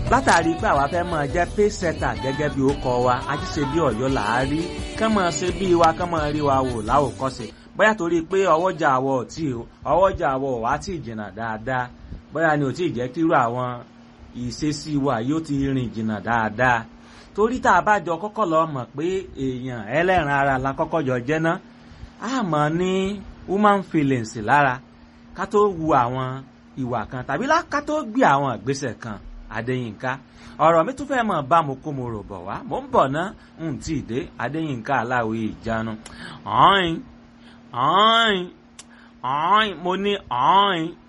látàrí pé àwa fẹ́ máa jẹ́ pay setter gẹ́gẹ́ bí ó kọ wa ajíṣe bí ọ̀yọ́ là á rí kán máa ṣe bí wa kán máa rí wa wò láwòkọ́ṣe bóyá torí pé ọwọ́jà àwọ̀ tí ọwọ́jà àwọ̀ wá tí jìnnà dáadáa bóyá ni ò tí ì jẹ́ kírú àwọn ìṣesí wa yóò ti rìn jìnnà dáadáa torí tá a bá jọ kọ́kọ́ lọ mọ̀ pé èèyàn ẹlẹ́ran ara la kọ́kọ́ jọ jẹ́ ná a mọ̀ ní human feelings lára ká tó wu àwọn ìwà kan tàbí ká tó gbé àwọn ìgbésẹ̀ kan adéyínká ọ̀rọ̀ mi tún fẹ́ mọ̀ bá mo kó mo rò bọ̀ wá mo ń bọ̀ ná n tí ì dé adéyínká aláwọ̀ ìjánu ọ̀hìn ọ̀hìn ọ̀hìn mo ní ọ̀hìn